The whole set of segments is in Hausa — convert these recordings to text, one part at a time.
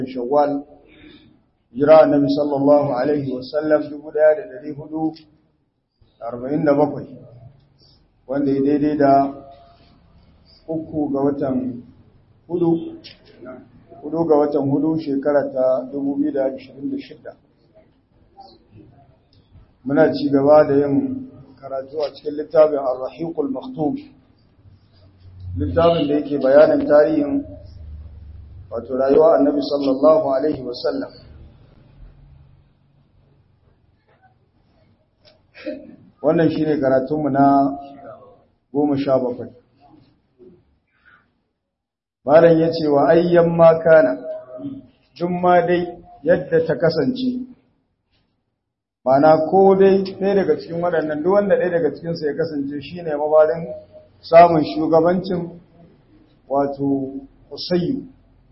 shawwal jira annabi sallallahu alaihi wasallam 1447 wanda ya daidai da uku ga watan hudu hudu ga watan hudu shekara ta 2026 muna ci gaba da yin karatu a cikin littafin ar-rahiqul maktub littafin da yake bayanin tarihin wato rayuwa annabi sallallahu alaihi wasallam wannan shine karatunmu na goma sha bakwai malam ya ce wa ayyan makana tun ma dai yadda ta kasance mana ko dai ɗaya daga cikin waɗannan duk wanda ɗaya daga cikinsu ya kasance shi ne mabarin samun shugabancin wato Usayyu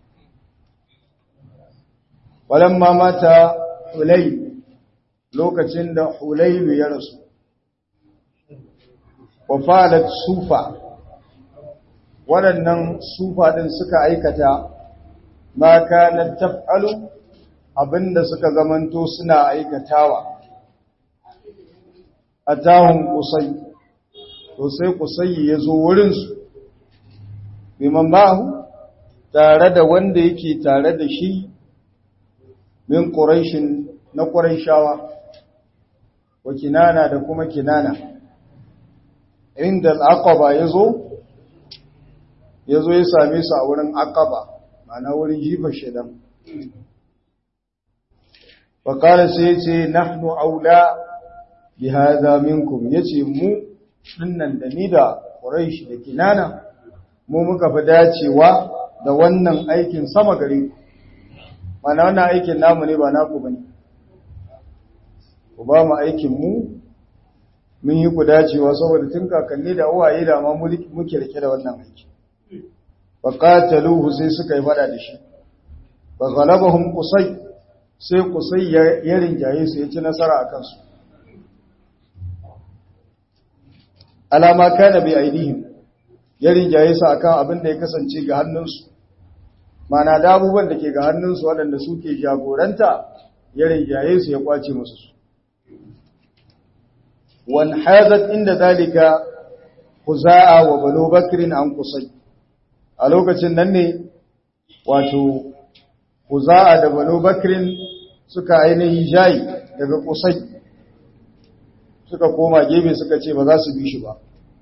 walamma mata Hulay lokacin da Hulaylu ya rasu wa falat sufa waɗannan sufa ɗin suka aikata ma kana taf'alu abinda suka zamanto suna aikatawa atahum qusay to sai qusay yazo wurin su biman bahu tare da wanda yake tare da shi min quraishin na quraishawa wa kinana da kuma kinana inda al-aqaba yazo yazo ya same su a wurin aqaba ma'ana wurin jifa shedan wa qala sai yace nahnu aula bi hadha minkum yace mu dinnan da ni da quraish da kinana mu muka fi dacewa da wannan aikin sama gare ku mana wannan aikin namu ne ba naku bane ku ba mu aikin mu mun yi ku dacewa saboda tun kakanni da uwaye da ma muke rike da wannan aiki fa qataluhu sai suka yi fada da shi fa ghalabahum qusay sai qusay ya rinjaye su ya ci nasara akan su alama kana bi aidihim ya rinjaye su akan abin da ya kasance ga hannunsu mana da abubuwan da ke ga hannunsu waɗanda suke jagoranta ya rinjaye su ya kwace musu su wan hadat inda zalika huza'a wa banu bakrin an qusay a lokacin nan ne wato huza'a da banu bakrin suka ainihin jayi daga qusay suka koma gefe suka ce ba za su bi shi ba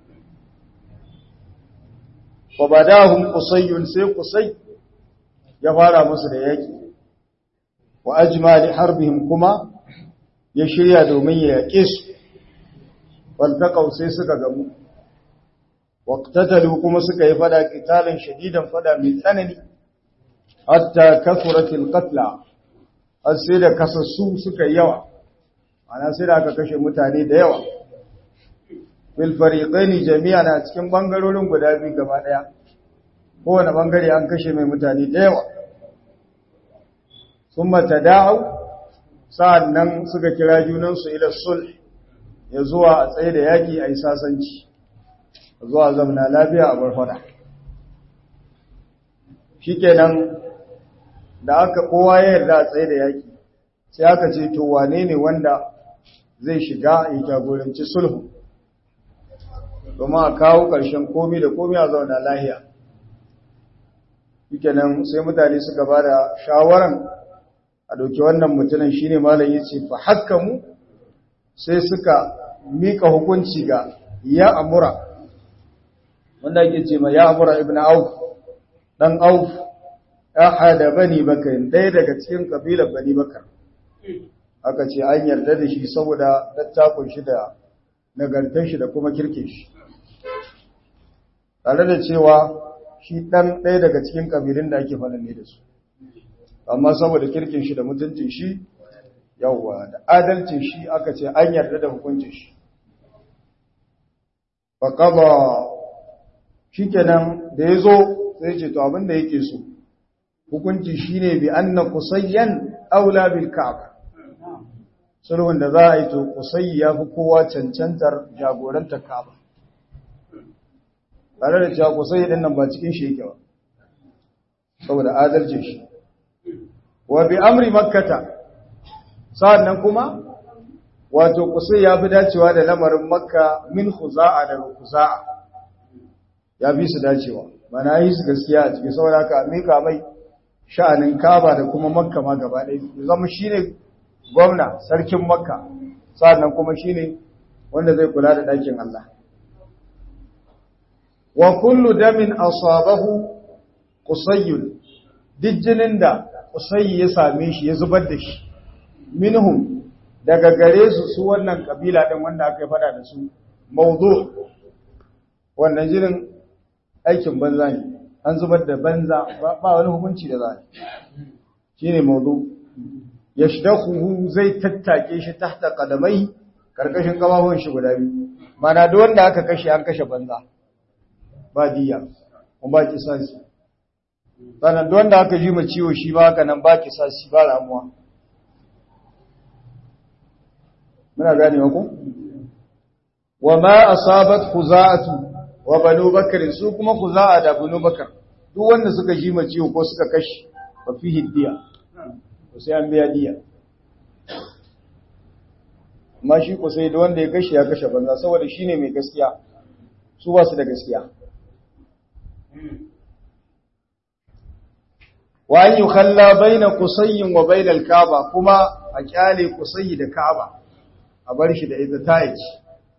wa badahum qusayyun sai qusay ya fara musu da yaki wa ajma li harbihim kuma ya shirya domin ya yake su waltaqaw sai suka gamu waqtatalu kuma suka yi fada qitalan shadidan fada mai tsanani hatta kasuratil qatla har sai da kasassu suka yi yawa ana sai da aka kashe mutane da yawa fil fariqaini jami'an a cikin bangarorin guda biyu gaba daya kowane bangare an kashe mai mutane da yawa summa tada'u sa'annan suka kira junan su ila sulh ya zuwa a tsaye da yaki ayi sasanci zuwa zamna lafiya a barfada shikenan da aka kowa ya yarda a tsaye da yaki sai aka ce to wane ne wanda zai shiga ya jagoranci sulhu domin a kawo ƙarshen komi da komi a zauna lahiya yake nan sai mutane suka ba da shawaran a ɗauki wannan mutumin shi ne malam ya ce fa haka mu sai suka mika hukunci ga ya amura wanda ake ce ma ya amura ibn auf ɗan auf ya hada bani bakar ɗaya daga cikin ƙabilar bani bakar aka ce an yarda da shi saboda dattakun shi da nagartar shi da kuma kirkin shi tare da cewa shi ɗan ɗaya daga cikin ƙabilun da ake faɗin ne da su amma saboda kirkin shi da mutuncin shi yawwa da adalcin shi aka ce an yarda da hukuncin shi faƙaba shi kenan da ya zo sai ce to abin da yake so hukunci shi ne bi an na kusayyan aula bil ka'aba sulhun da za a yi to kusayyi ya fi kowa cancantar jagorantar ka'aba tare da cewa kusayyi din nan ba cikin shi yake ba saboda adalcin shi wa bi amri makkata sa'annan kuma wato kusai ya fi dacewa da lamarin makka min khuza'a daga khuza'a ya fi su dacewa mana yi su gaskiya a cikin saboda ka mika mai sha'anin kaba da kuma makka ma gaba ɗaya ya zama shine gwamna sarkin makka sa'annan kuma shine wanda zai kula da ɗakin Allah wa kullu damin asabahu qusayyun dijjinin da qusayyi ya same shi ya zubar da shi minhum daga gare su su wannan kabila din wanda aka fada da su mawdu wannan jinin aikin banza ne an zubar da banza ba wani hukunci da za shine mawdu yashdahu zai tattake shi tahta qadamai karkashin kafafun shi guda biyu mana duk wanda aka kashe an kashe banza ba diya kuma ba kisasi sannan duk wanda aka ji ma ciwo shi ba haka nan ba kisasi ba ramuwa muna gane ku wa ma asabat khuza'atu wa banu bakr su kuma khuza'a da banu bakr duk wanda suka ji ma ciwo ko suka kashi fa fihi diya to sai an biya diya amma shi ko sai da wanda ya kashe ya kashe banza saboda shine mai gaskiya su ba su da gaskiya wa an yukhalla baina qusayyin wa baina al-kaaba kuma a kyale qusayyi da kaaba a bar shi da ita tayici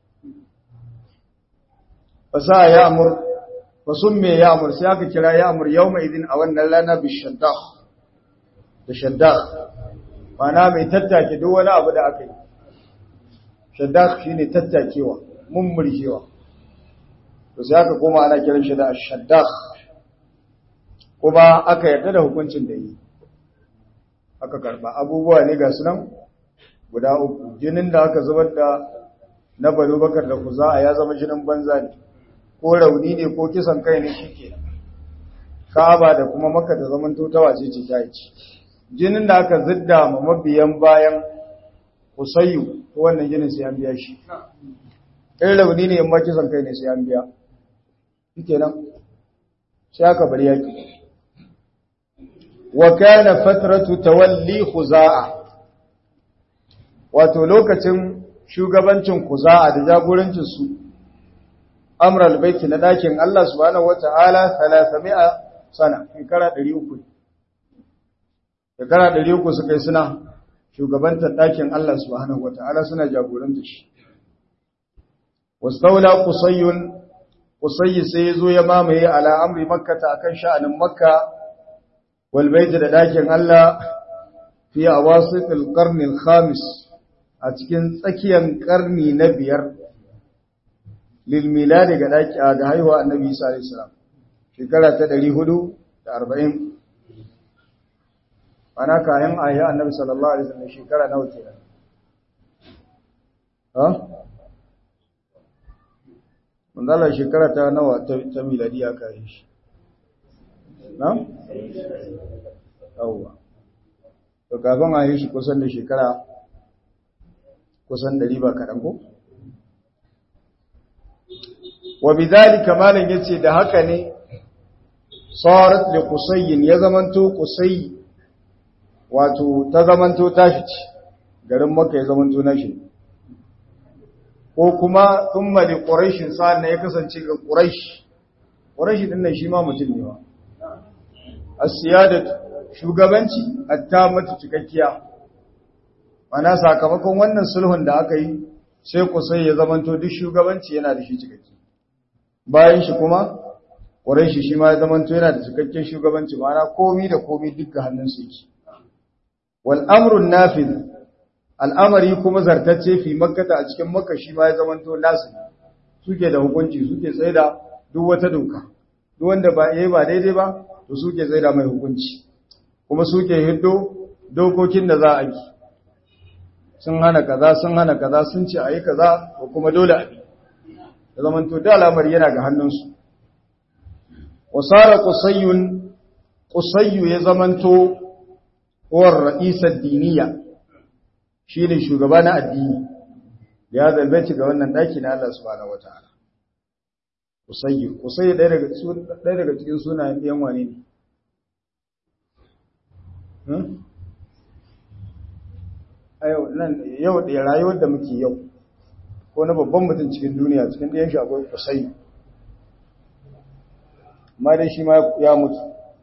fasa ya amur fasumme ya amur sai aka kira ya amur yawma idin a wannan rana bi shaddaq da shaddaq mana mai tattake duk wani abu da aka yi shaddaq shine tattakewa mummurjewa to sai aka koma ana kiran shi da shaddaq kuma aka yarda da hukuncin da yi aka karba abubuwa ne ga sunan guda uku jinin da aka zubar da na balo bakar da kuza ya zama jinin banza ne ko rauni ne ko kisan kai ne shike ka'aba da kuma maka da zaman totawa ce ce ta ci jinin da aka zidda ma mabiyan bayan kusayyu ko wannan jinin sai an biya shi in rauni ne amma kisan kai ne sai an biya shikenan sai aka bar yaki wa kana fatratu tawalli khuza'a wato lokacin shugabancin kuza'a da jagorancin su amral baiti na dakin Allah subhanahu wata'ala 300 sana shekara 300 shekara 300 suka yi suna shugabantar dakin Allah subhanahu wata'ala suna jagorantar shi wastaula qusayyun qusayyi sai yazo ya mamaye ala amri makkah akan sha'anin makka wal bait da dakin Allah fi awasit al-qarn al-khamis a cikin tsakiyar karni na biyar lilmila daga daki ga haihuwa annabi Isa alayhi salam shekara ta 440 ana kayan ayi annabi sallallahu alaihi wasallam shekara nawa kenan ha mandala shekara ta nawa ta miladiya ka yi shi na yawwa to kafin a yi shi kusan da shekara kusan ɗari ba kaɗan ko? wa bidhalika malan yace da haka ne sarat li qusayyin ya zamanto qusay wato ta zamanto tashi ce garin makka ya zamanto nashi ko kuma thumma li quraish sa'an ya kasance ga quraish quraish din nan shi ma mutum ne ba as-siyadat shugabanci at-tamatu cikakkiya mana sakamakon wannan sulhun da aka yi sai kusai ya zamanto duk shugabanci yana da shi cikakke bayan shi kuma ƙwarai shi ma ya zamanto yana da cikakken shugabanci mana komi da komi dukkan hannunsu yake wal amrun nafiz al'amari kuma zartacce fi makkata a cikin makka shi ma ya zamanto nasu suke da hukunci suke tsaye da duk wata doka duk wanda ba yayi ba daidai ba to suke tsaye da mai hukunci kuma suke hiddo dokokin da za a yi sun hana kaza sun hana kaza sun ce ayi kaza ko kuma dole a bi da zaman to da alamar yana ga hannunsu wasara qusayyun qusayyu ya zamanto war ra'isar diniya shine shugaba na addini ya zalbaci ga wannan daki na Allah subhanahu wataala qusayyu qusayyu ɗaya daga ɗaya daga cikin sunayen ɗiyan wane ne yau da rayuwar da muke yau ko na babban mutum cikin duniya cikin ɗayan shi akwai kusai amma dai shi ma ya mutu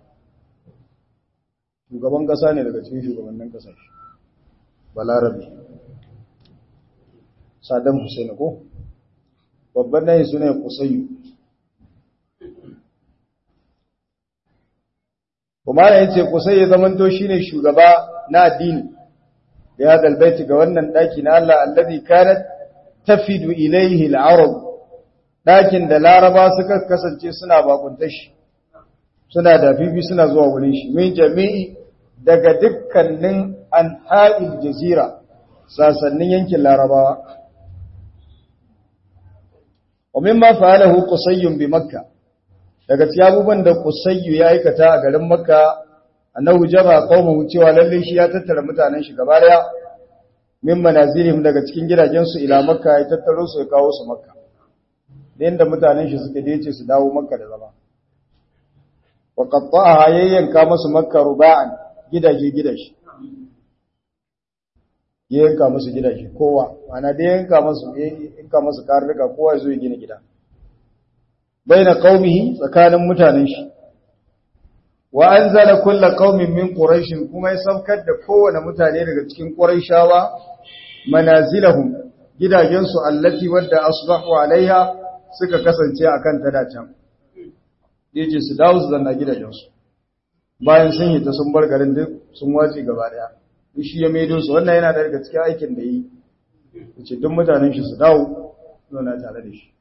shugaban ƙasa ne daga cikin shugabannin ƙasashe balarabe saddam hussein ko babban nayi su ne kusayu kuma ya ce kusai ya zamanto shi ne shugaba na addini da ya dalbaiti ga wannan ɗaki na Allah allazi kanat tafidu ilaihi al-arab ɗakin da laraba suka kasance suna bakunta shi suna da bibi suna zuwa wurin shi min jami'i daga dukkanin anha'il jazira sasannin yankin larabawa wa mimma fa'alahu qusayyun bi makkah daga cikin abubuwan da qusayyu ya aikata a garin makka annahu jaba qaumahu cewa lalle shi ya tattara mutanen shi gaba daya min manazilihim daga cikin gidajensu ila makka ya tattaro su ya kawo su makka da inda mutanen shi suke dace su dawo makka da zama wa qatta'aha yayyanka musu makka ruba'an gidaje gidaje yayyanka musu gidaje kowa ana da yayyanka musu yayyanka musu karnuka kowa ya zo ya gina gida baina qaumihi tsakanin mutanen shi wa anzala kullu qaumin min quraish kuma ya saukar da kowane mutane daga cikin quraishawa manazilahum gidajensu allati wadda asbahu alaiha suka kasance akan ta dacan yace su dawo su zanna gidajensu bayan sun yi ta sun bar garin duk sun wace gaba daya shi ya maido su wannan yana daga cikin aikin da yi yace duk mutanen shi su dawo zauna tare da shi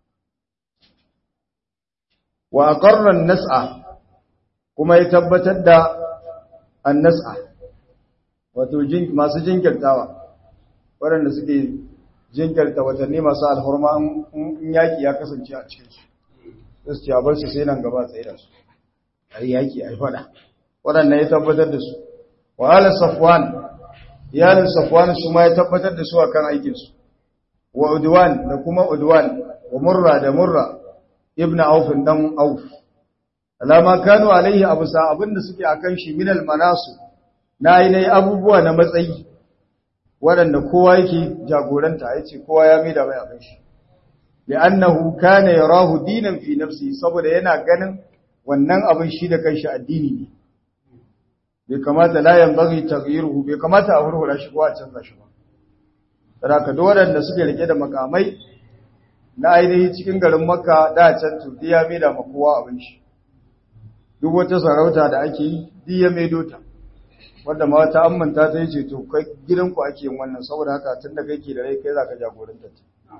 wa aqarra an-nas'a kuma ya tabbatar da an-nas'a wato masu jinkirtawa waɗanda suke jinkirta watanni masu alhurma in yaki ya kasance a cikin su su ce a bar su sai nan gaba tsaye da su a yi yaki a yi fada waɗanda ya tabbatar da su wa ala safwan iyalin safwan su ma ya tabbatar da su a kan aikinsu wa udwan da kuma udwan wa murra da murra ibn auf dan auf alama kanu alaihi abu sa abinda suke akan shi minal manasu na yi abubuwa na matsayi waɗanda kowa yake jagoranta ya ce kowa ya mai da mai abin shi da annahu kana yarahu dinan fi nafsi saboda yana ganin wannan abin shi da kanshi addini ne bai kamata la yanbaghi taghyiruhu bai kamata a hurhura shi ko a canza shi ba saboda duk waɗanda suke rike da makamai na ainihi cikin garin makka da can to ya mai da kowa abin shi duk wata sarauta da ake yi diya mai dota wanda ma ta ammanta ta yi ce to kai gidanku ake yin wannan saboda haka tun da kake da rai kai za ka jagoranta ta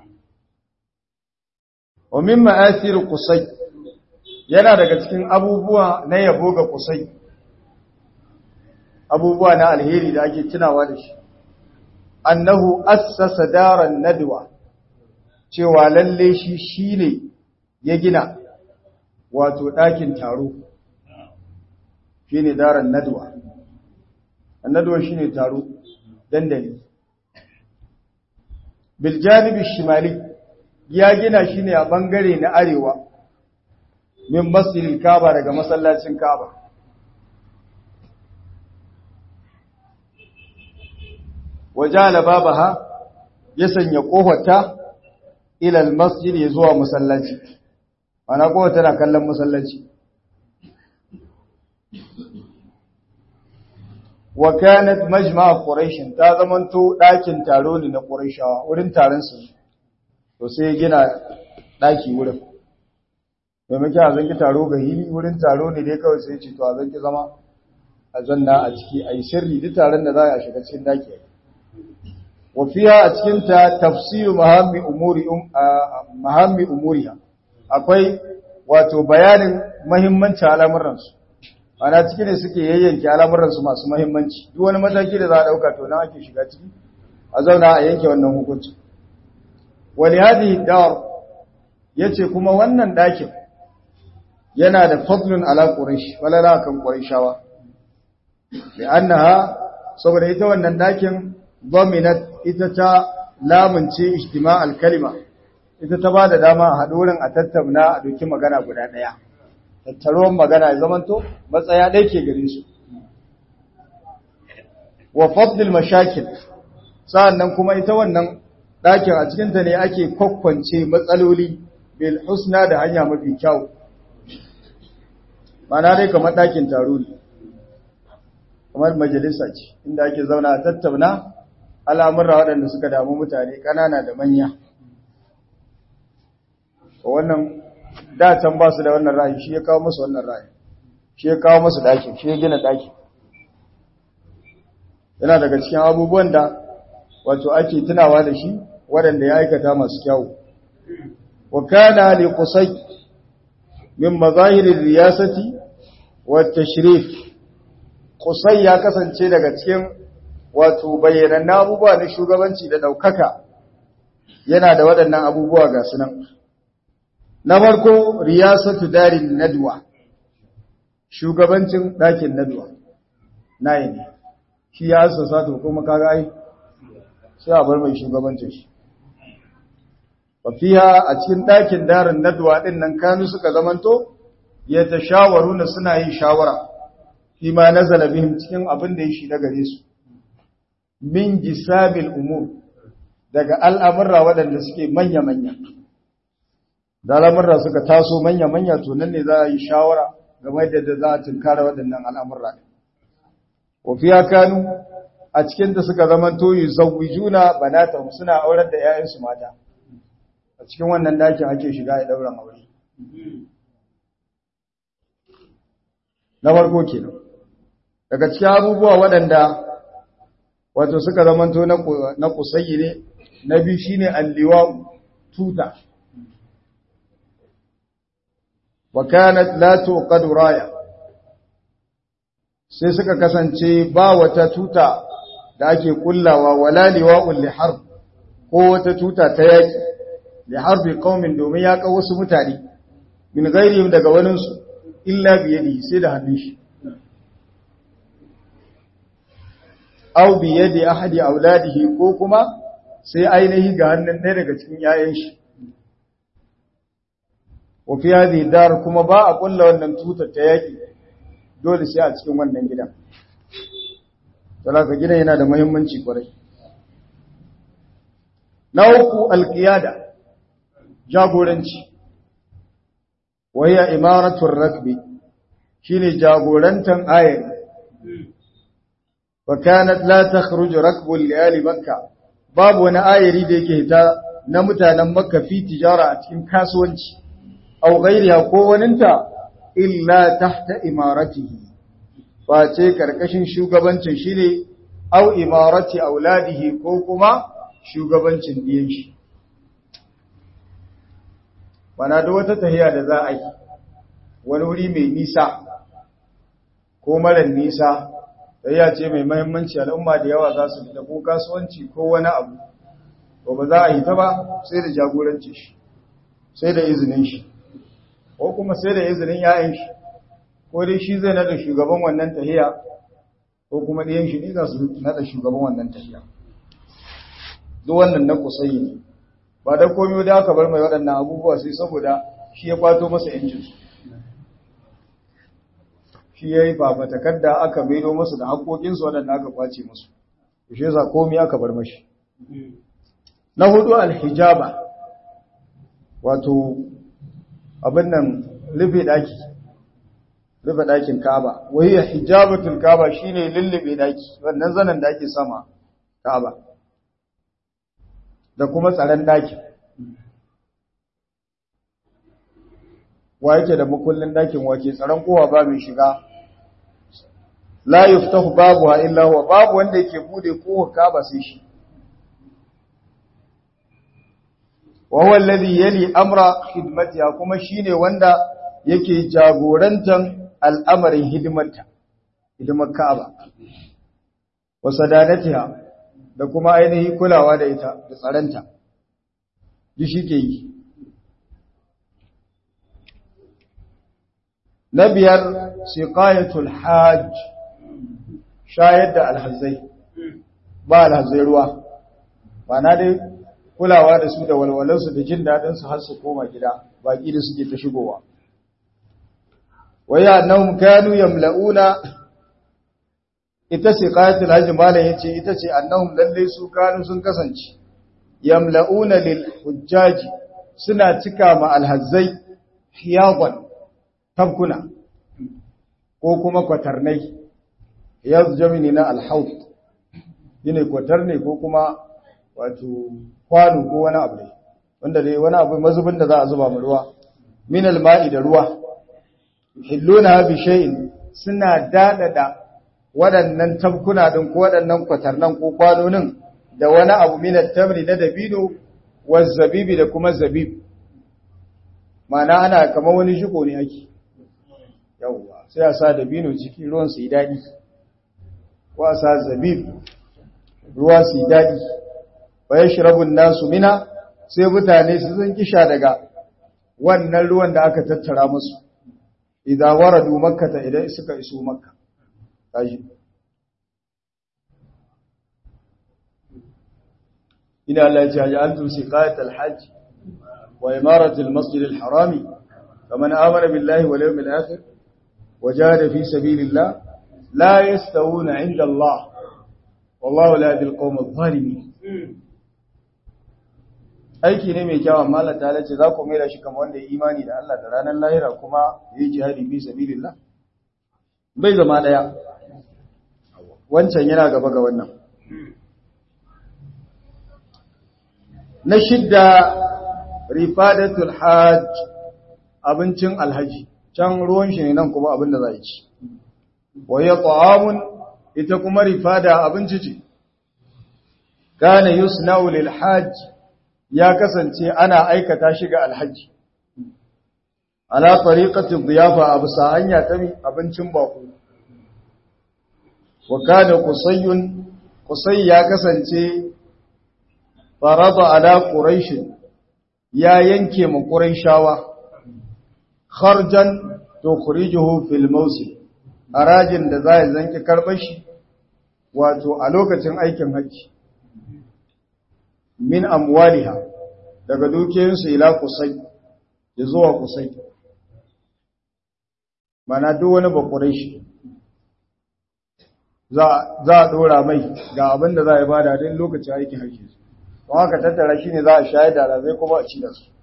wa min ma'asir qusay yana daga cikin abubuwa na yabo ga qusay abubuwa na alheri da ake tunawa da shi annahu assasa daran nadwa cewa lalle shi shine ya gina wato ɗakin taro shine daran nadwa annaduwa shine taro dandali bil janibi shimali ya gina shine a bangare na arewa min masjidil kaaba daga masallacin kaaba wajala babaha ya sanya kofarta ila al masjid ya zuwa masallaci ana kofar tana kallon masallaci wa kanat majma' quraish ta zamanto dakin taro ne na quraishawa wurin taron su to sai gina daki wurin to muke a zanki taro ga hili wurin taro ne dai kawai sai ce to a zanki zama a zanna a ciki ayi sirri duk taron da za a shiga cikin daki wa fiha a cikin ta tafsiru mahammi umuri mahammi umuriha akwai wato bayanin muhimmancin al'amuran su ana ciki ne suke yayyanke al'amuransu masu mahimmanci duk wani mataki da za a ɗauka to na ake shiga ciki a zauna a yanke wannan hukunci wani hadi dawar ya ce kuma wannan ɗakin yana da fadlun ala ƙurish walala kan ƙurishawa da annaha saboda ita wannan ɗakin dominat ita ta lamunce ijtima al-kalima ita ta ba da dama a haɗu wurin a tattauna a doki magana guda ɗaya tattaruwan magana ya zamanto matsaya ɗaya ke gare su wa fadlil mashakil sa'annan kuma ita wannan ɗakin a cikinta ne ake kwakwance matsaloli bil husna da hanya mafi kyau mana dai kamar ɗakin taro ne kamar majalisa ce inda ake zauna a tattauna al'amurra waɗanda suka damu mutane ƙanana da manya wannan datan ba su da wannan ra'ayi shi ya kawo musu wannan ra'ayi shi ya kawo musu ɗakin shi ya gina ɗakin yana daga cikin abubuwan da wato ake tunawa da shi waɗanda ya aikata masu kyau wa kana li qusay min mazahirir riyasati wa tashrif qusay ya kasance daga cikin wato bayyanan abubuwa na shugabanci da daukaka yana da waɗannan abubuwa ga sunan na farko riyasatu darin nadwa shugabancin ɗakin nadwa nayi ne shi ya assasa to kuma kaga ai sai a bar mai shugabancin shi wafiya a cikin ɗakin darin nadwa ɗin nan kanu suka zamanto ya ta shawaru na suna yin shawara fi ma nazala bihim cikin abin da ya shi daga gare su min gisabil umur daga al'amurra waɗanda suke manya-manya da al'amurra suka taso manya-manya to nan ne za a yi shawara game da za a tunkara waɗannan al'amurra wafiya kanu a cikinta suka zamanto yi juna banata suna aurar da ‘ya'yansu mata a cikin wannan dakin ake shiga ya ɗauran aure na farko kenan daga cikin abubuwa waɗanda wato suka zamanto na kusayi ne na biyu shine alliwa tuta wa kanat la tuqadu raya sai suka kasance ba wata tuta da ake kullawa wala liwa'ul liharb ko wata tuta ta yaki liharbi qaumin domin ya kawo wasu mutane min ghairihim daga wanin su illa bi yadi sai da hannun shi aw bi yadi ahadi auladihi ko kuma sai ainihi ga hannun ɗaya daga cikin yayan shi wa fi hadhihi dar kuma ba a kulla wannan tutar ta yaki dole sai a cikin wannan gidan Talaka gidan yana da muhimmanci kwarai. Na uku alƙiyada, jagoranci, waya imaratun rakbi shi ne jagorantan ayari. Bakanat la ta kharuju rakbun liyali makka, babu wani ayari da yake hita na mutanen makka fi tijara a cikin kasuwanci, au gairiya ko waninta illa tahta imaratihi. face karkashin shugabancin shi ne au imarati auladihi ko kuma shugabancin diyan shi bana da wata tahiya da za a yi wani wuri mai nisa ko marar nisa tahiya ce mai mahimmanci al'umma da yawa za su fita ko kasuwanci ko wani abu to ba za a yi ta ba sai da jagoranci shi sai da izinin shi ko kuma sai da izinin 'ya'yan shi ko dai shi zai nada shugaban wannan tahiya ko kuma ɗayan shi ne za su nada shugaban wannan tahiya duk wannan na kusayi ne ba da komai da aka bar mai waɗannan abubuwa sai saboda shi ya kwato masa yancinsu shi ya yi fafatakar da aka maido masu da haƙoƙinsu waɗanda aka kwace musu shi yasa komai aka bar mashi na hudu alhijaba wato abin nan rufe ɗaki rufe ɗakin Ka'aba wai hijabatul Ka'aba shine lullube ɗaki wannan zanen da ake sama Ka'aba da kuma tsaron ɗakin wa yake da makullin ɗakin wake tsaron kowa ba mai shiga la yuftahu babuha illa huwa babu wanda yake bude kowa Ka'aba sai shi wa huwa alladhi yali amra khidmatiha kuma shine wanda yake jagorantan al'amarin hidimarta, hidimar Ka'aba, wa sadanatiha da kuma ainihi kulawa da ita da tsaranta, ji shi ke yi. Na biyar, siƙayatul hajj, shayar da alhazai, ba alhazai ruwa, ba na dai kulawa da su da walwalarsu da jin daɗinsu har su koma gida, baƙi da suke ta shigowa. وهي أنهم كانوا يملؤون ita ce qayatul hajji malam yace ita ce annahum lalle su kanu sun kasance yamla'una lil hujjaji suna cika ma alhazzai hiyawan tabkuna ko kuma kwatarnai yanzu jamini na alhaut yine kwatarne ko kuma wato kwano ko wani abu ne wanda dai wani abu mazubin da za a zuba mu ruwa min alma'i da ruwa hilluna bi shay'in suna dadada waɗannan tabkuna din ko waɗannan kwatarnan ko kwanonin da wani abu min at-tamri na dabino wa zabibi da kuma zabib ma'ana ana kamar wani shiko ne ake yawwa sai a sa dabino ciki ruwan su yi daɗi ko a sa zabib ruwa su yi daɗi wa yashrabun nasu mina sai mutane su zan kisha daga wannan ruwan da aka tattara musu idan waradu makkata idan suka iso makka kaji ina Allah ya ji antum siqayat al-hajj wa imarat al-masjid al-harami faman amana billahi wal yawmil akhir wajahada fi sabilillah la yastawuna 'inda Allah wallahu la yahdi al-qawm adh-dhalimin aiki ne mai kyawun mallan ta ce za ku mera shi kamar wanda ya imani da Allah da ranar lahira kuma yi jihadi fi sabilillah bai zama daya wancan yana gaba ga wannan na shidda rifadatul hajj abincin alhaji can ruwan shi ne nan kuma abin da za a ci wa ya ta'amun ita kuma rifada abinci ce kana yusna'u lil hajj ya kasance ana aikata shi ga alhaji ala tariqati dhiyafa abu hanya ta abincin bako wa kana qusayyun qusay ya kasance farada ala quraish ya yanke mu quraishawa kharjan tukhrijuhu fil mawsim arajin da zai zanki karbar shi wato a lokacin aikin haji min amwaliha daga dukiyoyinsu ila kusai ya zuwa kusai mana duk wani bakurai shi za a dora mai ga abin da za a bada don lokacin aikin haji don haka tattara shi ne za a shayar da razai kuma a ci da su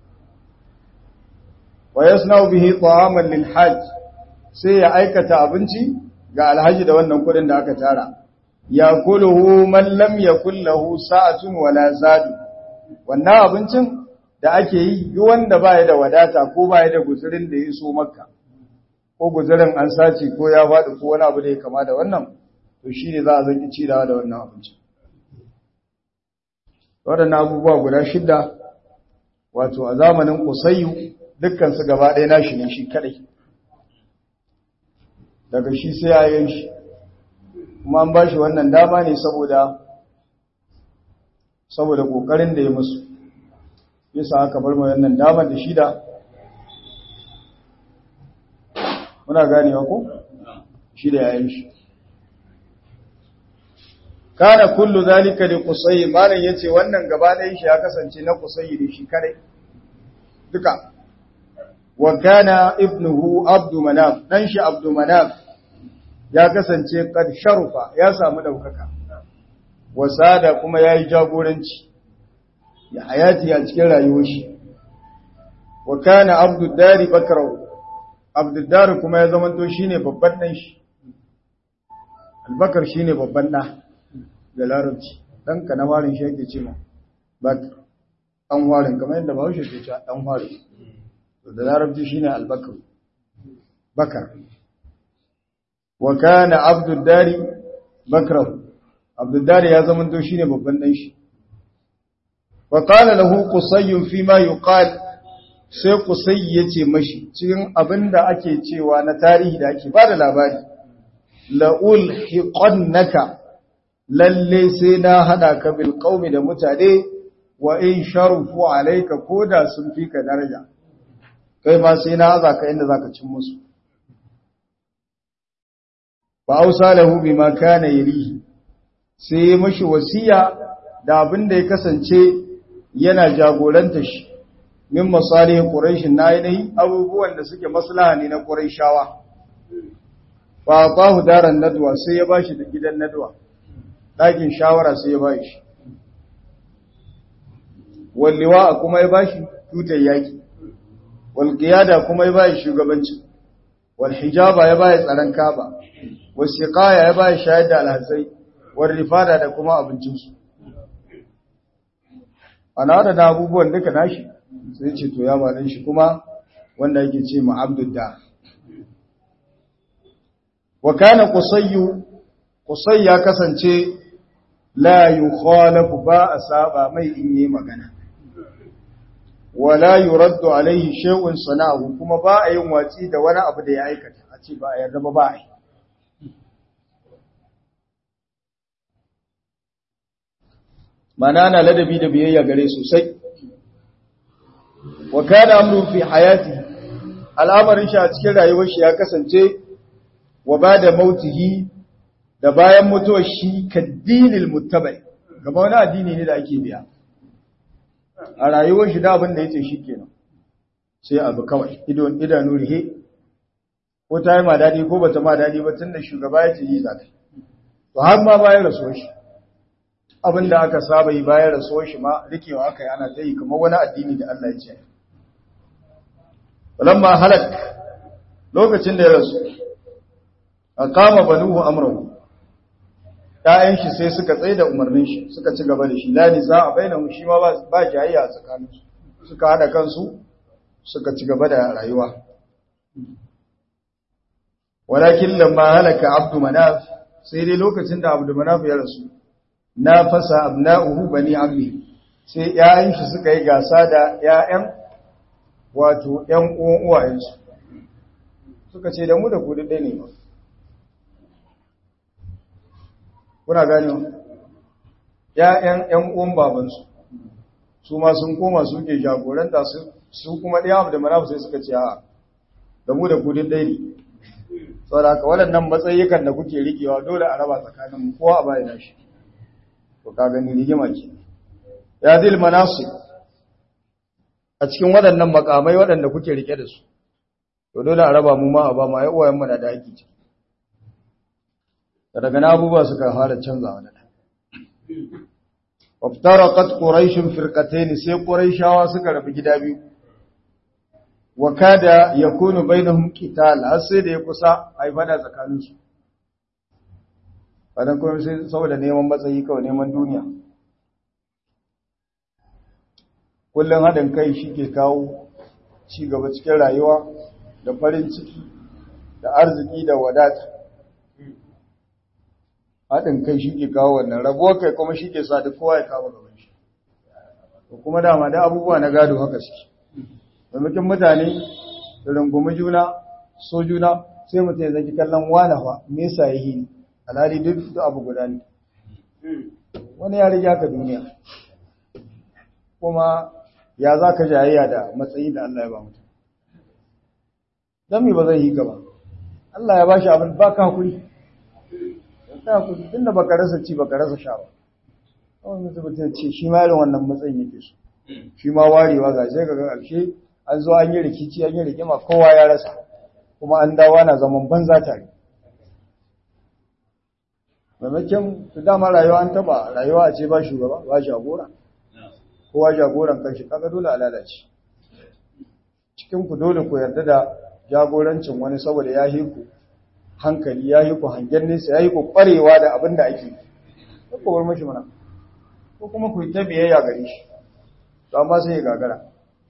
wa yasna'u bihi ta'aman lil hajj sai ya aikata abinci ga alhaji da wannan kudin da aka tara ya kuluhu man lam yakul lahu sa'atun wala zadu wannan abincin da ake yi duk wanda baya da wadata ko baya da guzurin da ya so makka ko guzurin an sace ko ya faɗi ko wani abu da ya kama da wannan to shine za a zanki ci da wannan abincin waɗannan abubuwa guda shidda wato a zamanin kusayyu dukkan su gaba ɗaya nashi ne shi kadai daga shi sai yayin shi kuma an ba shi wannan dama ne saboda saboda kokarin da ya musu yasa aka bar mai wannan dama da shida muna ganewa ko shida yayin shi kana kullu zalika li qusay malan yace wannan gaba ɗayan shi ya kasance na qusay ne shi kare duka wa kana ibnuhu abdu manaf dan shi abdu manaf ya kasance kad sharufa ya samu daukaka wasada kuma yayi jagoranci ya hayati a cikin rayuwar shi wa kana abdud dari bakrau abdud dari kuma ya zamanto shine babban dan shi albakar shine babban da da larabci dan ka na warin shi yake cewa bak dan warin kamar yadda Bahaushe ke cewa dan warin to da larabci shine albakar bakar wa kana abdud dari bakrau abdud dari ya zama to shine babban dan shi wa qala lahu qusay fi ma yuqal sai qusay yace mashi cikin abinda ake cewa na tarihi da ake bada labari la ulhiqannaka lalle sai na hada ka bil qaumi da mutane wa in sharufu alayka koda sun fi ka daraja kai ma sai na haza ka inda zaka cin musu fa ausa lahu bima kana yarihi sai mashi wasiya da abin da ya kasance yana jagoranta shi min masalihin quraish na yi abubuwan da suke maslaha ne na quraishawa fa atahu daran nadwa sai ya bashi da gidan nadwa ɗakin shawara sai ya bashi walliwa kuma ya bashi tutar yaki wal qiyada kuma ya bashi shugabanci wal hijaba ya bashi tsaron kaba wal siqaya ya bashi shayar da alhazai wal rifada da kuma abincin su ana da abubuwan duka nashi sai ce to ya ba shi kuma wanda yake ce ma abdullah wa kana qusayyu qusay ya kasance la yukhalafu ba asaba mai in yi magana wala yuraddu alaihi shay'un sana'u kuma ba a yin watsi da wani abu da ya aikata a ce ba a yarda ba ba a yi mana na ladabi da biyayya gare sosai wa kana amru fi hayati al'amarin shi a cikin rayuwar shi ya kasance wa bada mautihi da bayan mutuwar shi kaddinil muttabai gaba wani addini ne da ake biya a rayuwar shi da abin da yace shikenan sai abu kawai idon idanu rihe ko ta yi ma dadi ko bata ma dadi ba tunda shugaba yace yi zaka to har ma bayan rasuwar shi abin da aka saba yi bayan rasuwar shi ma rikewa aka yi ana ta yi kamar wani addini da Allah ya ce walamma halak lokacin da ya rasu aqama banuhu amrahu ‘ya'yan shi sai suka tsaye da umarnin shi suka ci gaba da shi, lani za a bayyana shi ma ba jayayya a tsakaninsu, suka haɗa kansu suka ci gaba da rayuwa. Walakin lamma halaka Abdu Manaf sai dai lokacin da Abdu Manaf ya rasu, na fasa abna'uhu bani ammi sai ‘ya'yan shi suka yi gasa da ‘ya'yan wato ‘yan uwan uwayensu. Suka ce da mu da kudu ɗaya ne ba. kuna gani ‘ya'yan ‘yan uwan babansu su ma sun koma suke jagoranta su kuma ɗaya abu da manafu sai suka ce a da mu da kudin ɗaya ne saboda haka waɗannan matsayikan da kuke riƙewa dole a raba tsakaninmu kowa a bayan shi to ka gani rigima ke ya zil manasu a cikin waɗannan makamai waɗanda kuke riƙe da su to dole a raba mu ma a ba ma ya uwayen mana da ake ciki daga na abubuwa suka fara canzawa da waftaraqat quraishun firqatayn sai quraishawa suka rabu gida biyu wa kada yakunu bainahum qital har sai da ya kusa ai fada tsakanin su fadan kuma sai saboda neman matsayi kawai neman duniya kullun hadin kai shike kawo ci gaba cikin rayuwa da farin ciki da arziki da wadata haɗin kai shi ke kawo wannan rabuwar kai kuma shi ke sa duk kowa ya kawo gaban shi to kuma dama da abubuwa na gado haka suke maimakon mutane da rungumi juna so juna sai mutum ya zaki kallon wane fa me yasa ya yi alhali duk da abu guda ne wani ya riga ka duniya kuma ya za ka jayayya da matsayi da Allah ya ba mutum don me ba zai yi ka ba Allah ya ba shi abin ba ka hakuri ta ku tunda baka rasa ci baka rasa sha ba kawai mutum mutum ce shi ma irin wannan matsayin yake so shi ma warewa ga sai ga ƙarshe an zo an yi rikici an yi rigima kowa ya rasa kuma an dawo ana zaman banza tare maimakon su dama rayuwa an taba rayuwa a ce ba shugaba ba jagora kowa jagoran kanshi kaga dole a lalace cikin ku dole ku yarda da jagorancin wani saboda ya hiku hankali ya yi ku hangen nesa ya yi ku kwarewa da abin da ake ko ku bar mashi mana ko kuma ku yi ta biyayya gare shi to amma sai ya gagara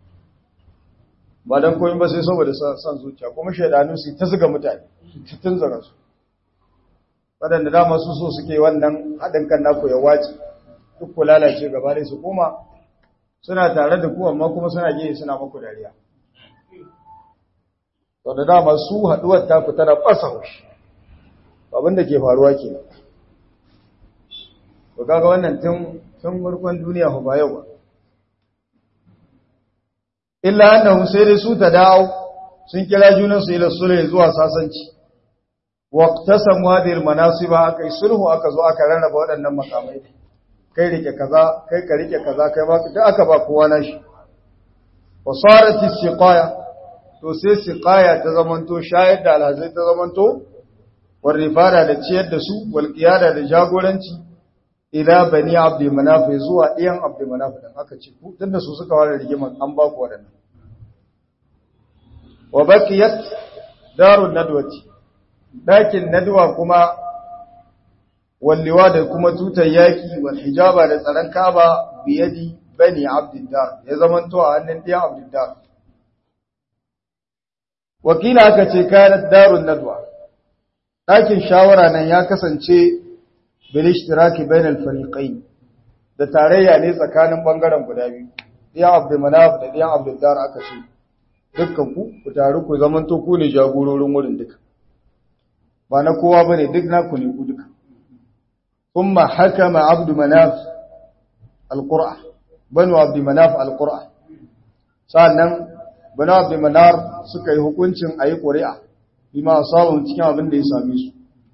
ba dan komai ba sai saboda san zuciya kuma shaidanu su ta zuga mutane su tunzura su waɗanda dama su so suke wannan haɗin kan naku ya wace duk ku lalace gaba dai su koma suna tare da ku amma kuma suna gehe suna maku dariya to da dama su haduwar ta ku tana fasa haushi abin da ke faruwa ke to kaga wannan tun tun farkon duniya ba yau ba illa annahu sai dai su ta dawo sun kira junan su ila sulhu zuwa sasanci waqtasamu hadhihi almanasiba akai sulhu aka zo aka rarraba waɗannan makamai kai rike kaza kai ka rike kaza kai ba duk aka ba kowa nashi wasarat siqaya to sai siqaya ta zamanto shayar da alhazai ta zamanto wal rifada da ciyar da su wal qiyada da jagoranci ila bani abd manaf zuwa ɗiyan abd manaf dan aka ce ku tunda su suka ware rigimar an ba ku wadannan wa baqiyat darun nadwati dakin nadwa kuma walliwa da kuma tutar yaki wal hijaba da tsaron kaba biyadi bani abdiddar ya zamanto a hannun ɗiyan abdiddar wakila aka ce kayan darun nadwa ɗakin shawara nan ya kasance bilishtiraki bainal fariqain da tarayya ne tsakanin bangaren guda biyu ɗiyan abdulmanaf da ɗiyan abdiddar aka ce dukkan ku ku taru ku zamanto ku ne jagororin wurin duka ba na kowa bane duk naku ne ku duka ثم حكم عبد مناف القرآن بنو عبد مناف القرآن sannan banu abd manar suka yi hukuncin ayi ƙuri'a bima samu cikin abin da ya same su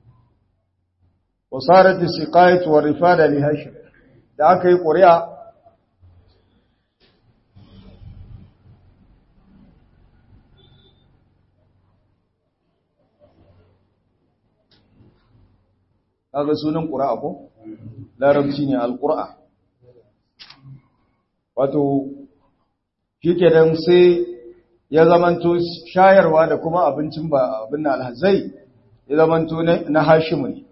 wasarat siqayat wa rifada li hashim da aka yi ƙuri'a kaga sunan ƙura'a ko larabci ne alƙura'a wato shike dan sai ya zamanto shayarwa da kuma abincin ba abin na alhazai ya zamanto na hashimu ne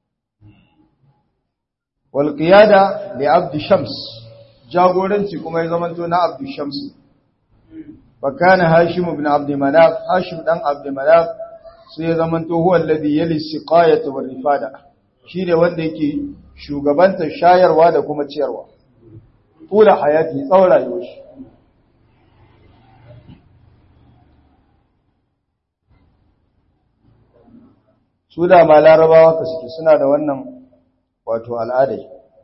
wal qiyada li abd shams jagoranci kuma ya zamanto na abd shams fakana hashim ibn abd manaf hashim dan abd manaf sai ya zamanto huwa alladhi yali siqayata wal rifada shi ne wanda yake shugabantar shayarwa da kuma ciyarwa tula hayati tsawon rayuwar shi su da ma larabawa ka suke suna da wannan wato al'adai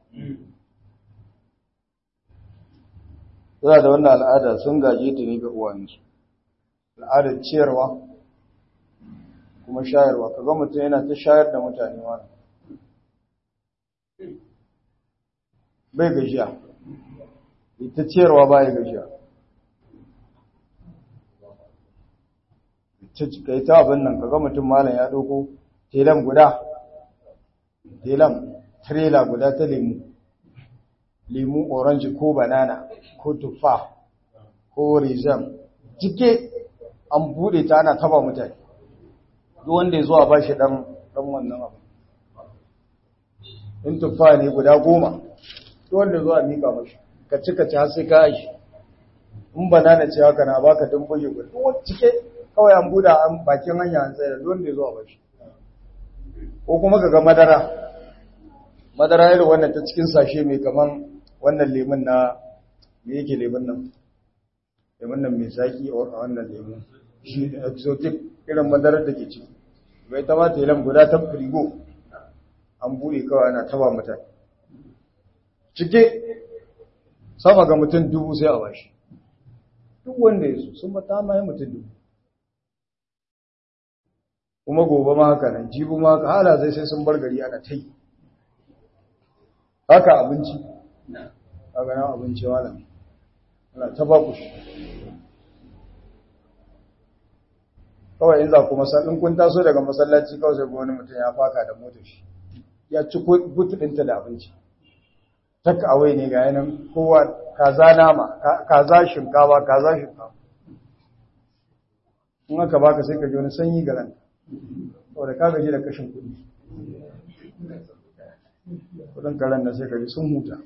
suna da wannan al'ada sun gaje ta ne ga uwansu al'adar ciyarwa kuma shayarwa kaga mutum yana ta shayar da mutane wani bai gajiya ita ciyarwa ba ya gajiya ka yi ta abin nan kaga mutum malam ya ɗauko telan guda telan trela guda ta lemu lemu orange ko banana ko tufa ko rizam cike an buɗe ta ana taba mutane duk wanda ya zuwa ba shi ɗan wannan abu in tuffa ne guda goma to wanda zuwa mika mashi ka cika ci har sai ka yi in banana ce haka na baka dan buge guda to cike kawai an buda an bakin hanya an tsaya da wanda zuwa bashi ko kuma kaga madara madara irin wannan ta cikin sashe mai kaman wannan lemun na me yake lemun nan lemun nan mai zaki a wannan lemun shi exotic irin madarar da ke ciki bai ta ma telan guda ta frigo an bude kawai ana taba mutane cike sama ga mutum dubu sai a bashi duk wanda ya so sun mata ma mutum dubu kuma gobe ma haka nan jibu ma haka hala zai sai sun bar gari ana ta yi haka abinci haka nan abinci wala ana ta ba ku shi kawai in za ku masallin kun taso daga masallaci kawai sai wani mutum ya faka da motar shi ya ci butu ɗinta da abinci taka awai ne ga yanan kowa kaza nama kaza shinkawa kaza shinkawa in aka baka sai ka ji wani sanyi ga ranka saboda ka gaji da kashin kuɗi kudin karen da sai ka ji sun huta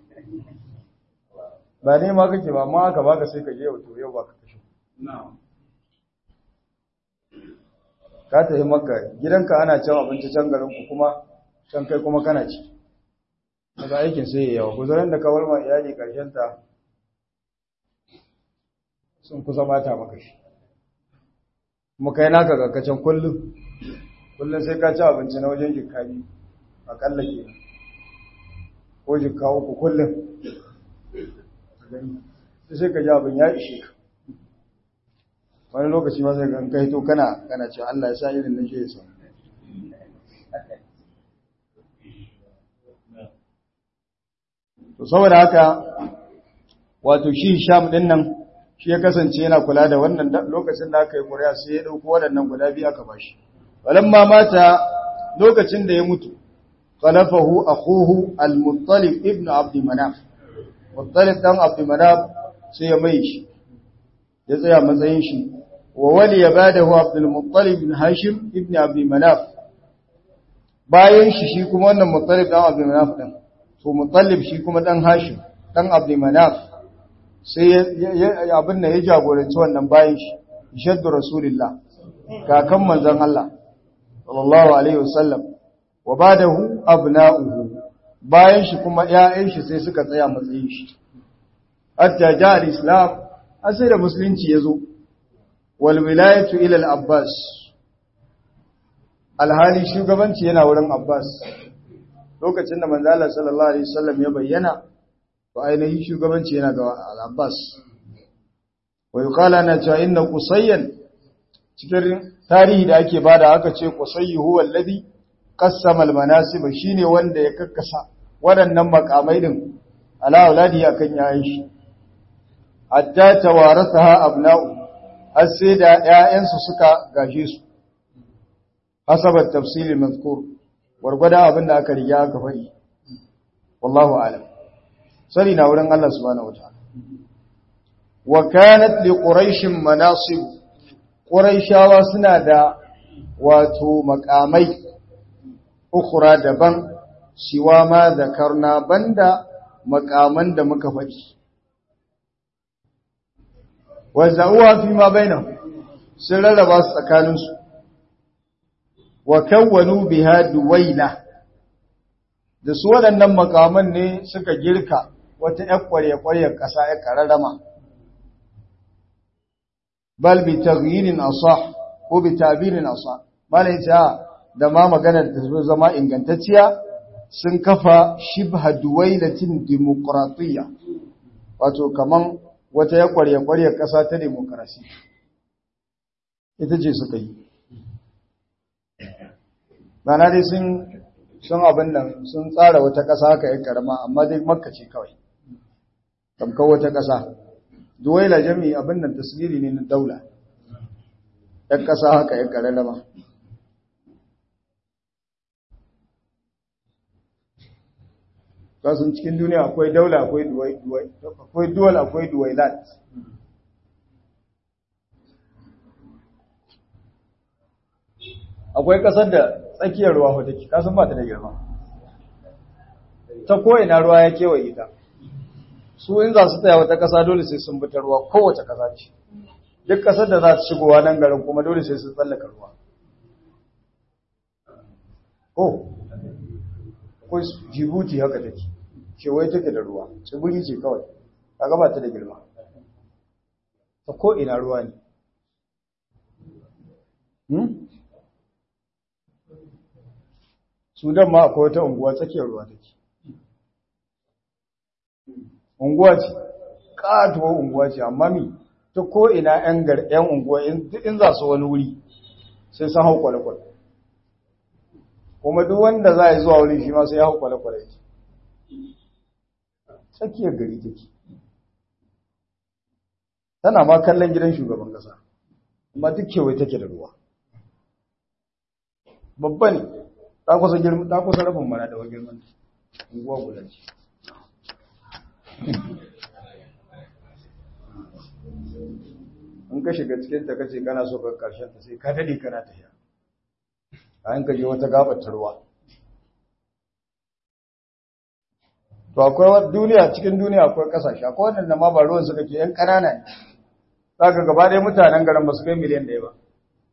ba ne ma kake ba ma aka baka sai ka je yau to yau baka kashe ka tafi maka gidanka ana cin abinci can garinku kuma can kai kuma kana ci daga aikin sai ya yawa kuzurin da kawar ma iyali ta sun kusa mata maka shi kuma kai naka kakacin kullum kullum sai ka ci abinci na wajen jikka biyu akalla ke ko jikka uku kullum sai ka ji abin ya ishe ka wani lokaci ma sai ka kai to kana kana ce Allah ya sa irin nan shi ya samu to saboda haka wato shi sham din nan shi ya kasance yana kula da wannan lokacin da aka yi ƙuri'a sai ya dauko waɗannan guda biyu aka bashi walamma mata lokacin da ya mutu khalafahu akhuhu al-muttalib ibn abd manaf muttalib dan abd manaf sai ya mai shi ya tsaya matsayin shi wa wali ya badahu abdul muttalib ibn hashim ibn abd manaf bayan shi shi kuma wannan muttalib dan abd manaf din to muttalib shi kuma dan hashim dan abd manaf sai abin da ya jagoranci wannan bayan shi shaddu rasulullah kakan manzon Allah sallallahu alaihi wasallam wa badahu abna'uhu bayan shi kuma ƴaƴan shi sai suka tsaya matsayin shi hatta ja al-islam asai da musulunci yazo wal wilayatu ila al-abbas alhali shugabanci yana wurin abbas lokacin da manzo Allah sallallahu alaihi wasallam ya bayyana to ainihin shugabanci yana ga al-abbas wa yuqala na cewa inna qusayyan cikin tarihi da ake bada aka ce qusayyi huwa alladhi qassama al-manasib shine wanda ya kakkasa waɗannan makamai din ala auladi akan yayin shi hatta tawarasaha abna'u har sai da ƴaƴansu suka gaje su hasabat tafsilil mazkur wargwada abin da aka riga aka fari wallahu a'lam sani na wurin Allah subhanahu wataala wa kanat li quraish manasib quraishawa suna da wato makamai ukhra daban siwa ma zakarna banda makaman da muka faɗi wa za'uwa fi ma bainahum sun rarraba su tsakaninsu wa kawwanu biha duwaila da su waɗannan makaman ne suka girka wata ƴar ƙwarya-ƙwaryar ƙasa ya ƙararrama bal bi taghyirin asah ko bi tabirin asah malai ta da ma maganar da zama ingantacciya sun kafa shibha duwailatin demokratiyya wato kaman wata ya ƙwarya-ƙwaryar ƙasa ta demokrasi ita ce suka yi Mana dai sun sun abin nan sun tsara wata ƙasa haka ya karama amma dai makka ce kawai tamkar wata ƙasa duwaila jami abin nan tasiri ne na daula ɗan ƙasa haka ya karama kasan cikin duniya akwai daula akwai duwal akwai duwailat akwai kasar da tsakiyar ruwa ko take kasan ba ta da girma ta ko'ina ruwa ya kewaye ta su in za su tsaya wata kasa dole sai sun bita ruwa kowace kasa ce duk kasar da za su shigowa nan garin kuma dole sai sun tsallaka ruwa ko akwai jibuti haka take kewaye take da ruwa tsibiri ce kawai kaga ba ta da girma ta ko'ina ruwa ne Sudan ma akwai wata unguwa tsakiyar ruwa take. Unguwa ce, ƙatuwar unguwa ce, amma mi ta ko'ina ‘yan ‘yan unguwa in za su wani wuri sai sun hau kwale-kwale. Kuma duk wanda za a yi zuwa wuri shi ma sai ya hau kwale-kwale ce. Tsakiyar gari take. Tana ma kallon gidan shugaban ƙasa, amma duk kewaye take da ruwa. Babba ne, ta kusa girman ta kusa rafin mana da wajen girman unguwa guda ce in ka shiga cikin ta kace kana so ka karshen ta sai ka dade kana tafiya bayan ka je wata gabar ruwa to akwai duniya cikin duniya akwai kasashe akwai wadanda ma ba ruwan suka ke yan kanana ne zaka gaba ɗaya mutanen garin ba su kai miliyan ɗaya ba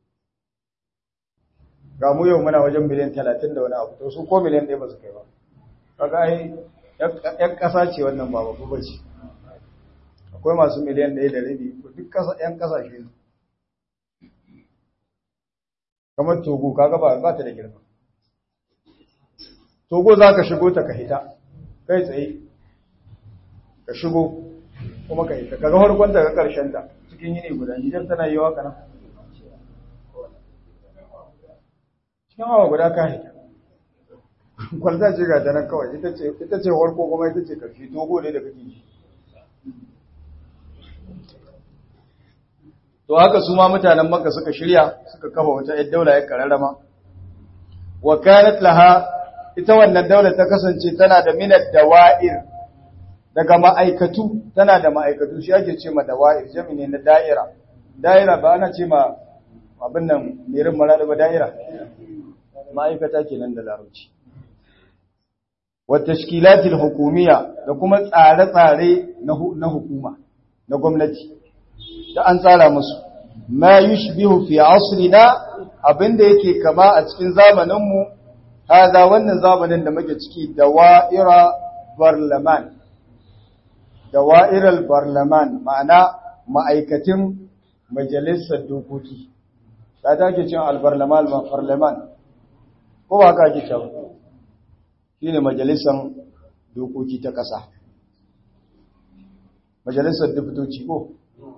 ga mu yau muna wajen miliyan talatin da wani abu to su ko miliyan ɗaya ba su kai ba kaga ai yan ƙasa ce wannan ba babu ba ce akwai masu miliyan ɗaya da rabi duk yan ƙasashe ne kamar togo kaga ba ba ta da girma togo za ka shigo ta ka hita kai tsaye ka shigo kuma ka hita kaga farkon ta ga ƙarshen ta cikin yini guda nijar tana yi wa kana cikin awa guda ka hita kwalta ce ga ta kawai ita ce warko kuma ita ce karfi togo ne da kake ji to haka su ma mutanen makka suka shirya suka kafa wata yar daula ya kararrama wa kanat laha ita wannan daular ta kasance tana da minad dawa'ir daga ma'aikatu tana da ma'aikatu shi ake ce ma dawa'ir jami ne na da'ira da'ira ba ana ce ma abin nan merin marada ba da'ira ma'aikata kenan da larabci wa tashkilatil hukumiyya da kuma tsare-tsare na hukuma na gwamnati da an tsara musu ma yushbihu fi asrina abinda yake kama a cikin zamaninmu hada wannan zamanin da muke ciki dawa'ira barlaman dawa'iral barlaman ma'ana ma'aikatin majalisar dokoki ta take cin albarlaman barlaman ko ba ka ake cewa shine majalisar dokoki ta ƙasa majalisar dubtoci ko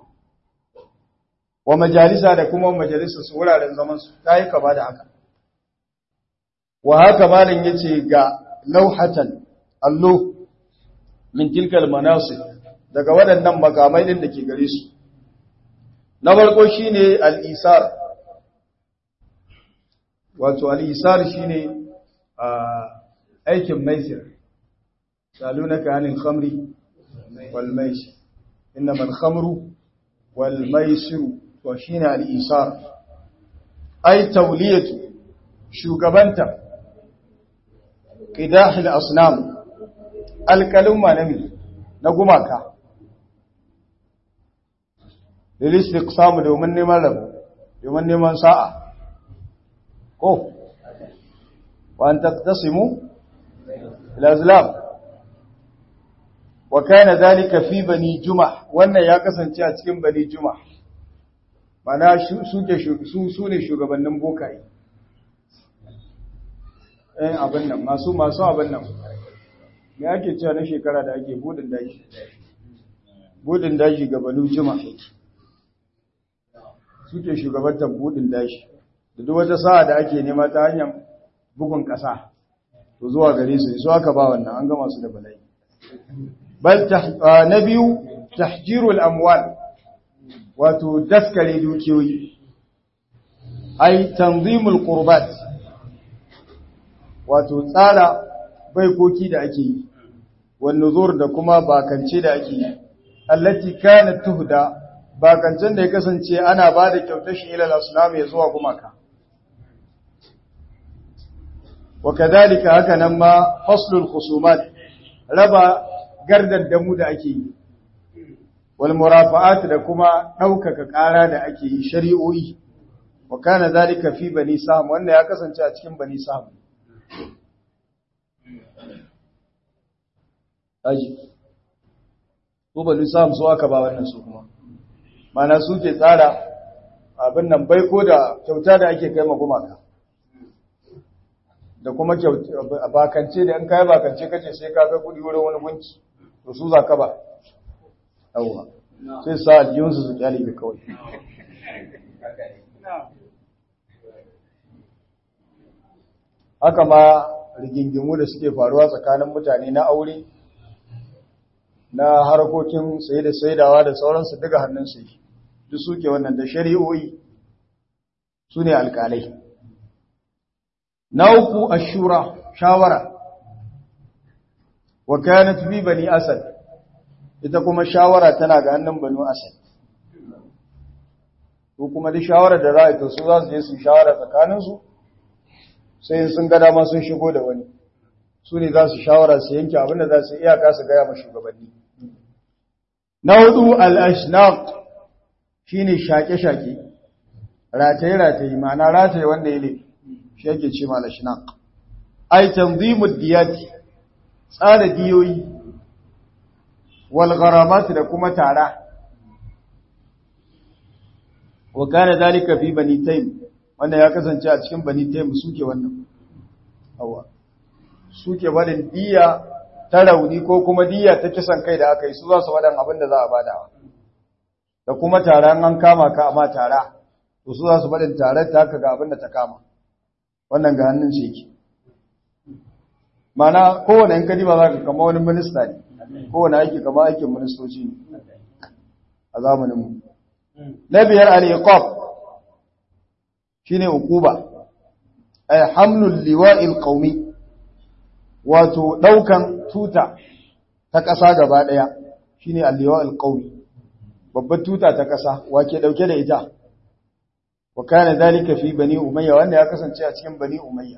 wa majalisa da kuma majalisar su wuraren zaman su ta yi kama da haka wa haka malin yace ga lauhatan allo min tilkal manasib daga waɗannan makamai din da ke gare su na farko shine al-isar wato al-isar shine aikin maisir salunaka anil khamri wal maisir innama al-khamru wal maisiru to shine al-isar ay tawliyatu shugabanta qidah al-asnam alkalumma na na gumaka lilistiqsam domin neman rabu domin neman sa'a ko wa an taqtasimu al-azlam wa kana dhalika fi bani jumah wannan ya kasance a cikin bani jumah mana suke su su ne shugabannin bokaye eh abin nan masu masu abin nan me ake cewa na shekara da ake budin daji budin daji ga banu juma suke shugabantar budin daji da duk wata sa'a da ake nema ta hanyar bugun ƙasa to zuwa gare su su aka ba wannan an gama su da bala'i bal na biyu tahjirul amwal wato daskare dukiyoyi ai tanzimul qurbat wato tsara baikoki da ake yi wani zuwar da kuma bakance da ake yi allati kanat tuhda bakancen da ya kasance ana ba da kyautar shi ilal asnam ya zuwa gumaka wa kadhalika haka nan ma faslul khusumat raba gardar damu da ake yi wal murafa'at da kuma daukaka ƙara da ake yi shari'o'i wa kana dhalika fi bani sam wannan ya kasance a cikin bani sam aji ko ba lissam su aka ba wannan su kuma mana suke tsara abin nan baiko da kyauta da ake kai magumaka da kuma bakance da in kai bakance kace sai ka kai kudi wurin wani gunki to su zaka ba yawa sai sa aljiyunsu su kyale ga kawai haka ma rigingimu da suke faruwa tsakanin mutane na aure na harkokin saye da saidawa da sauransu daga hannunsu yi duk suke wannan da shari'o'i su ne alkalai na uku ashura shawara wa kanat bi bani asad ita kuma shawara tana ga hannun banu asad ko kuma duk shawara da za a to su za su je su shawara tsakaninsu sai sun ga dama sun shigo da wani su ne za su shawara su yanke abinda za su iyaka su gaya ma shugabanni na hudu al-ashnaq shine shake-shake rataye-rataye ma'ana rataye wanda yake shi yake ce ma al-ashnaq ay tanzimud diyati tsara diyoyi wal gharamat da kuma tara wa kana dalika fi bani taym wanda ya kasance a cikin bani taym suke wannan hawa suke barin diya ta rauni ko kuma diya ta kisan kai da aka yi su za su wadan abin da za a badawa da kuma taron an kama ka amma tara to su za su barin tarar ta haka ga abin da ta kama wannan ga hannun shi yake mana kowane yan kadi ba za ka kama wani minista ne kowane aiki kama aikin ministoci ne a zamaninmu na biyar al-iqab shine uquba ay hamlul liwa'il qaumi wato daukan tuta ta ƙasa gaba ɗaya shine al-liwa'il qaumi babbar tuta ta ƙasa wake dauke da ita wa kana dalika fi bani umayya wanda ya kasance a cikin bani umayya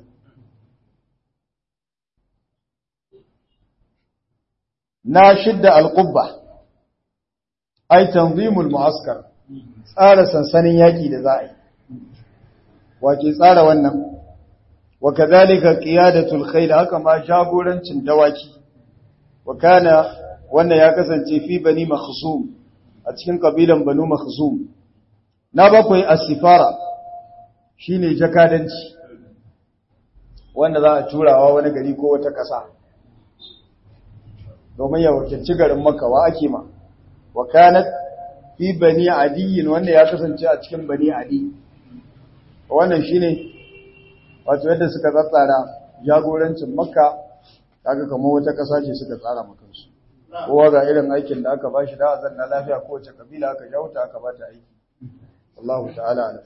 na shidda al-qubba ay tanzimul mu'askar tsara sansanin yaki da za a yi wake tsara wannan wa kadhalika qiyadatul khayl haka ma jagorancin dawaki wa kana wannan ya kasance fi bani makhzum a cikin kabilan banu makhzum na bakwai as-sifara shine jakadanci wanda za a turawa wani gari ko wata ƙasa domin ya wakilci garin Makka wa ake ma wa kanat fi bani adiyin wanda ya kasance a cikin bani adi wannan shine wato yadda suka tsatsara jagorancin Makka kaga kamar wata ƙasa ce suka tsara maka su kowa ga irin aikin da aka bashi da azan na lafiya kowace kabila aka jauta aka bata aiki Allahu ta'ala ala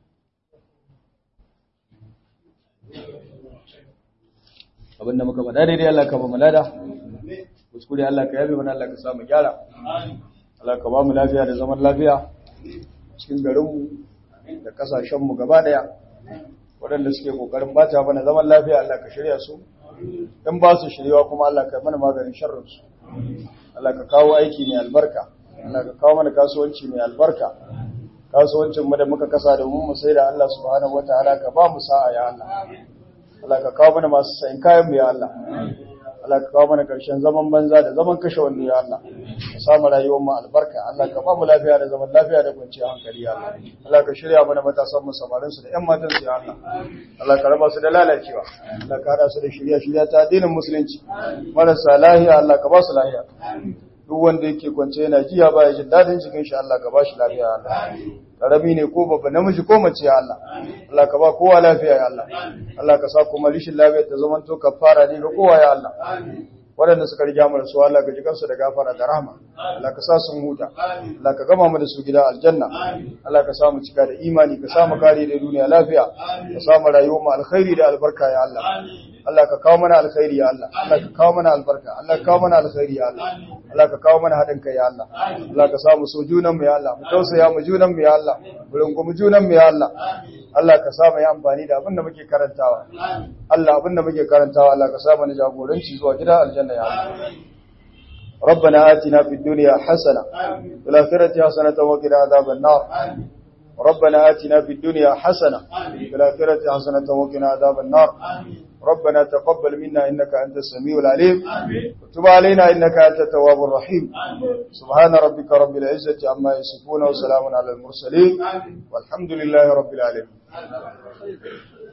abinda muka faɗa daidai Allah ka ba mu lada kuskure Allah ka yabe mana Allah ka samu gyara Allah ka ba mu lafiya da zaman lafiya cikin garinmu da kasashenmu gaba daya waɗanda suke kokarin bata mana zaman lafiya Allah ka shirya su in ba su shiryawa kuma Allah ka mana maganin sharrinsu Allah ka kawo aiki mai albarka Allah ka kawo mana kasuwanci mai albarka kasuwancin mu da muka kasa da mu sai da Allah subhanahu wataala ka ba mu sa'a ya Allah Allah ka kawo mana masu sayin kayan mu ya Allah Allah ka kawo mana karshen zaman banza da zaman kashe wando ya Allah ka samu rayuwar mu albarka Allah ka ba mu lafiya da zaman lafiya da kwanciyar hankali ya Allah Allah ka shirya mana matasan mu samarin su da ƴan matan su ya Allah Allah ka raba su da lalacewa Allah ka hada su da shirya shirya ta addinin musulunci marasa lahiya Allah ka ba su lahiya duk wanda yake kwance yana jiya ba ya jin dadin cikin shi Allah ka ba shi lafiya Allah karami ne ko babba namiji ko mace ya Allah Allah ka ba kowa lafiya ya Allah Allah ka sa kuma rishin lafiya ta zama to kafara ne ga kowa ya Allah waɗanda suka riga mu da su Allah ka ji kansu da gafara da rahama Allah ka sa sun huta Allah ka gama mu da su gida aljanna Allah ka sa mu cika da imani ka sa mu kare da duniya lafiya ka sa mu rayuwar mu alkhairi da albarka ya Allah Allah ka kawo mana alkhairi ya Allah Allah ka kawo mana albarka Allah ka kawo mana alkhairi ya Allah Allah ka kawo mana haɗin kai ya Allah Allah ka sa mu so junan mu ya Allah mu tausaya mu junan mu ya Allah mu rungumi junan mu ya Allah Allah ka sa mu yi amfani da abin da muke karantawa Allah abin da muke karantawa Allah ka sa mu jagoranci zuwa gida aljanna ya Allah ربنا آتنا في الدنيا حسنة وفي الآخرة حسنة وقنا عذاب النار ربنا آتنا في الدنيا حسنة وفي الآخرة حسنة وقنا عذاب النار ربنا تقبل منا إنك أنت السميع العليم وتب علينا إنك أنت التواب الرحيم سبحان ربك رب العزة عما يصفون وسلام على المرسلين والحمد لله رب العالمين